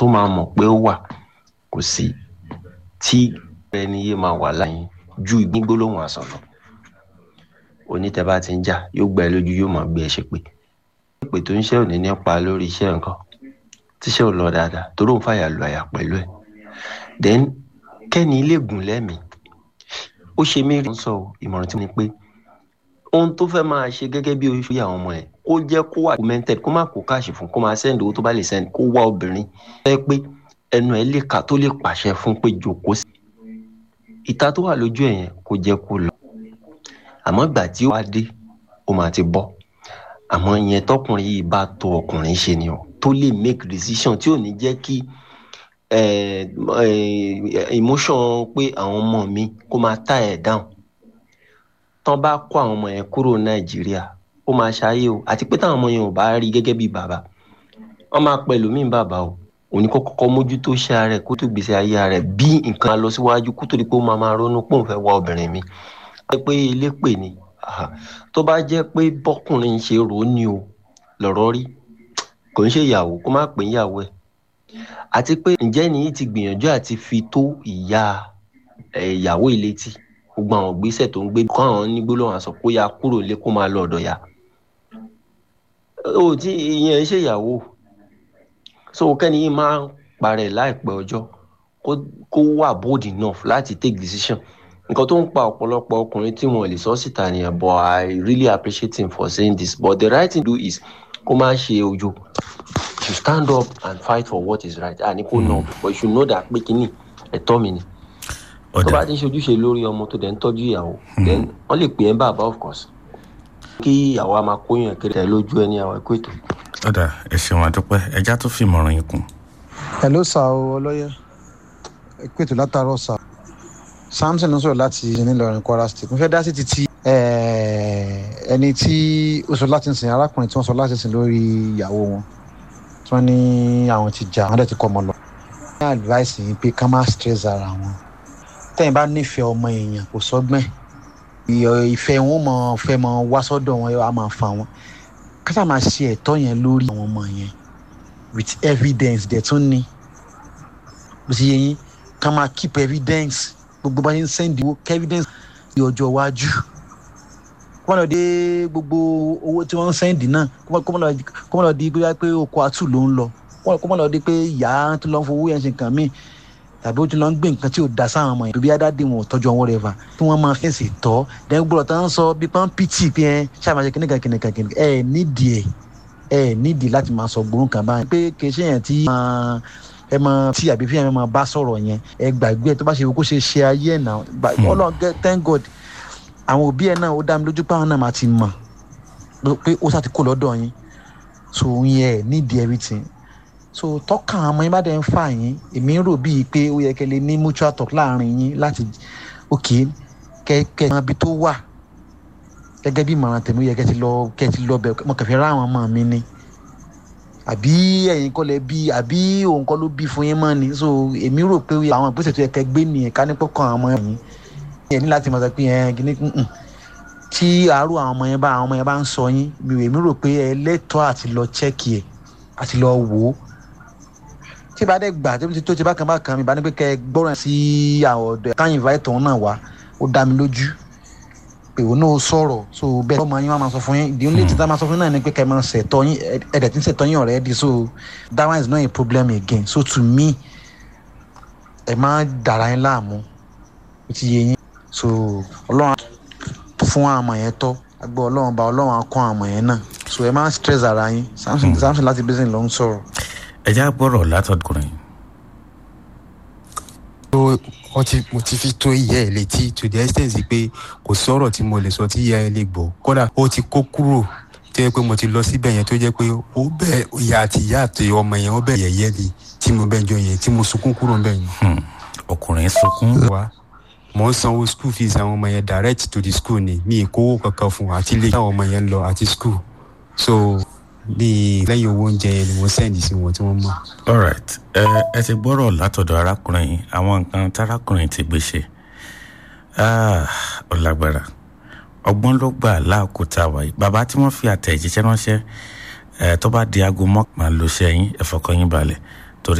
tó máa mọ̀ pé ó wà kò sí tí ẹni yé máa wà láyìn ju ìgbígbólóhùn àsán lọ onítẹ̀bá ti ń jà yóò gbà ẹ́ lójú yóò máa gbé ẹ ṣe pé pé tó ń ṣe òní nípa lórí iṣẹ́ nǹkan tíṣẹ́ ò lọ dáadáa torí òun fàyà lu àyà pẹ̀lú ẹ̀ then kẹ́ni ilé gùn lẹ́mìí ó ṣe mí rí sọ ìmọ̀ràn tí mo ní pé ohun tó fẹ́ máa ṣe gẹ́gẹ́ bí oṣù àwọn ọmọ ẹ̀ kó jẹ́ kó wà documented kó má kó káàṣì fún kó máa send owó tó bá lè send kó wá obìnrin fẹ́ pé ẹnu ẹ̀ lè kà tó lè pàṣẹ fún pé jòkó sí ìta tó wà lójú ẹ̀ yẹn kó jẹ́ kó lọ àmọ́ ìgbà tí ó wá dé ó máa ti bọ́ àmọ́ ìyẹn tọkùnrin yìí bá tó ọkùnrin ṣe ni o tó lè make decision tí ò ní jẹ́ kí emotion pé àwọn ọmọ mi kó máa tà ẹ̀ down tán bá kó àwọn ọmọ yẹn kúrò nàìjíríà ó máa ṣayé o àti pé táwọn ọmọ yẹn ò bá rí gẹ́gẹ́ bí bàbá wọ́n máa pẹ̀lú mí bàbá o òní kó kọ́kọ́ mójútó ṣe ara ẹ̀ kó tó gbèsè ayé ara ẹ̀ bí nǹkan lọ síwájú kó tó di pé ó máa máa ronú pé òun fẹ́ wá obìnrin mi pé ilé pè ní tó bá jẹ́ pé bọ́kùnrin ṣe rò ó ní o lọ̀rọ̀ rí kò ń ṣe ìyàwó kó má pè ń yàwó ẹ̀ àti pé ǹjẹ́ nìyí ti gbìyànjú àti fi tó ìyá ìyàwó ìlétí gbogbo àwọn ìgbésẹ̀ tó ń gbé kọ́ àwọn nígbólóhùn àṣọ kó ya kúrò lé kó máa lọ ọ̀dọ̀ ya ó tí ìyẹn ń ṣèyàwó so kẹ́ni yìí máa ń parẹ́ láìpẹ́ ọjọ́ kó wà bold enough láti take decision nǹkan tó ń pa ọ̀pọ̀lọpọ̀ ọkùnrin tí wọ́n lè sọ síta nìyẹn but I really appreciate him for saying this but the right thing to do is kó má ṣe ojo to stand up and fight for what is right àní kó nà but you should know that pé kínní ẹ̀tọ́ mi ni tó bá ti ń ṣojúṣe lórí ọmọ tó dẹ̀ ń tọ́jú ìyàwó then wọ́n lè pè é bàbá of course kí ìyàwó a máa kóyàn kiri tẹ̀ lójú ẹni àwọn ẹ̀kọ́ ètò. ọ̀dà ẹ ṣeun àdúpẹ́ ẹja tó fi ìmọ̀ràn yín kún. hello sir o ọlọ́yẹ ẹ̀kọ́ ètò látàárọ̀ sir samson ń sọ̀rọ̀ láti nílọrin kwara state mo fẹ́ dá sí títí ẹni tí ó sọ láti sìn arákùnrin tí wọ́n sọ láti sìn lórí ìyàwó wọn tí wọ́n ní àwọn ti jà wọ́n dẹ̀ ti kọ́ ọmọ lọ. ní advice yìí pé ká má stress ara wọn tẹ́yìn bá nífẹ̀ẹ́ ọmọ èèyàn kò sọ́gbọ́n ìfẹ́ wọn mọ̀ fẹ́ mọ̀ wá sọ́dọ̀ wọn á máa fa wọn kásá máa ṣe ẹ̀tọ́ yẹn lórí àwọn ọmọ yẹn with evidence dẹ̀ tún ní bó ti yẹ yín ká máa keep evidence gbogbo bá ṣe ń sẹ́ndì owó evidence ní ọjọ́ iwájú kó má lọ dé gbogbo owó tí wọ́n ń sẹ́ndì náà kó má lọ di pé oko àtù ló ń lọ kó má lọ di pé ìyá tó lọ ń fowó yẹn ṣe nǹkan míì tàbí ó ti lọ ń gbé nǹkan tí ò da sáwọn ọmọ yẹn bí adáde wọn ò tọ́jú ọwọ́ rẹ̀ fà tí wọ́n máa fèsì tọ́ dẹ́gbẹ́ gbọ́dọ̀ tó ń sọ bí pọ́n pt pé ẹ ṣàmàṣe kìnìkan kìnìkan kìnìkan ẹ nídìí ẹ ẹ nídìí láti máa sọ gbórùn kan báyìí pé kì í ṣe yẹn tí ẹ máa tí àbí fíyàn máa bá sọ̀rọ̀ yẹn ẹ gbàgbé ẹ tó bá ṣe kó ṣe ṣe ayé ẹ̀ náà ọlọ́run thank god àwọn òbí ẹ̀ náà ó dá mi lójú pé àwọn náà máa ti mọ̀ pé ó sá ti kó lọ́dọ̀ yín so yẹn nídìí everything so tọ́ka àwọn ọmọ yín bá dẹ̀ ń fà yín èmi ń rò bíi pé ó yẹ kẹ́ lè ní mutual talk láàrin yín láti ok kẹ́kẹ́ mọ ibi tó wà gẹ́gẹ́ bí ìmọ̀ràn tèmi ó yẹ kẹ́ ti lọ kẹ́ ti lọ bẹ̀ mo kẹfẹ́ rá àwọn ọmọ mi ni àbí ẹ̀yin kọ́ lẹ bí àbí òun kọ́ ló bí fún yín mọ́ ni so èmi rò pé àwọn ìgbésẹ̀ tó yẹ kẹ́ gbé nìyẹn ká ní pọ́kàn àwọn ọmọ yín ẹ̀ ní láti mọ̀ sọ pé ẹ̀ kìíní tí àárò àwọn ọmọ yẹn bá àwọn ọmọ yẹn bá ń sọ yín èmi rò pé ẹ lẹ́tọ̀ọ́ àti lọ chẹ́kì ẹ̀ àti lọ wò ó tí bá dẹ̀ gbà tí tó ti bá kan bá kan mi bá ní pé kẹ́ ẹ gbọ́ràn sí àwọn ọ̀dọ́ káyìn invite òun náà wá ó dá mi lójú pé òun náà sọ̀rọ̀ so bẹ́ẹ̀ ọmọ yín wá máa sọ fún yín ìdí onílé tí tá máa sọ fún yín náà ni pé kẹ́ ẹ máa ṣètọ́ yín ẹ̀dẹ̀ tí ń ṣètọ́ yín already so that one is not a problem again so to me ẹ má dàra yín láàmú ó ti yé yín so ọlọ́run fún àmọ̀ yẹn tọ́ agbọ́ ọlọ́run bá ọlọ́run á kọ́ àmọ̀ yẹn náà so ẹ má stress ara yín samson samson láti bẹ́sẹ̀ ló ń sọ̀rọ̀ ẹ já gbọ́rọ̀ látọ̀dùkùnrin. wọ́n ti mo ti fi tó ìyá ẹ̀ létí to the extent pé kò sọ̀rọ̀ tí mo lè sọ tí ìyá ẹ̀ lè gbọ́ kódà ó ti kó kúrò tó yẹ pé mo ti lọ síbẹ̀ yẹn tó jẹ́ pé ó bẹ̀ ìyá àti ìyá àti ọmọ yẹn ó bẹ̀ yẹ̀yẹ́ ni tí mo bẹ̀ jọ yẹn tí mo sunkún kúrò ń bẹ̀ yẹn. ọkùnrin sunkún. wa mo ń sanwó school fees àwọn ọmọ yẹn direct to the school ni mi ì kówó kankan fún àti ilé táwọn ọmọ yẹn ń lọ àti school so bíi lẹ́yìn owó oúnjẹ yẹn ni mo sẹ́ndì sí wọn tí wọ́n mọ̀. alright ẹ ẹ ti gbọ́rọ̀ látọ̀dọ̀ arákùnrin yìí àwọn nǹkan tárákùnrin ti gbé ṣe ó lágbára ọgbọ́n ló gbà láàkútà wáyé bàbá tí wọ́n fi àtẹ̀jíṣẹ́ ránṣẹ́ ẹ tó bá di aago mọ́kànlá ló ṣe yín ẹ̀fọ́kọ́yín balẹ̀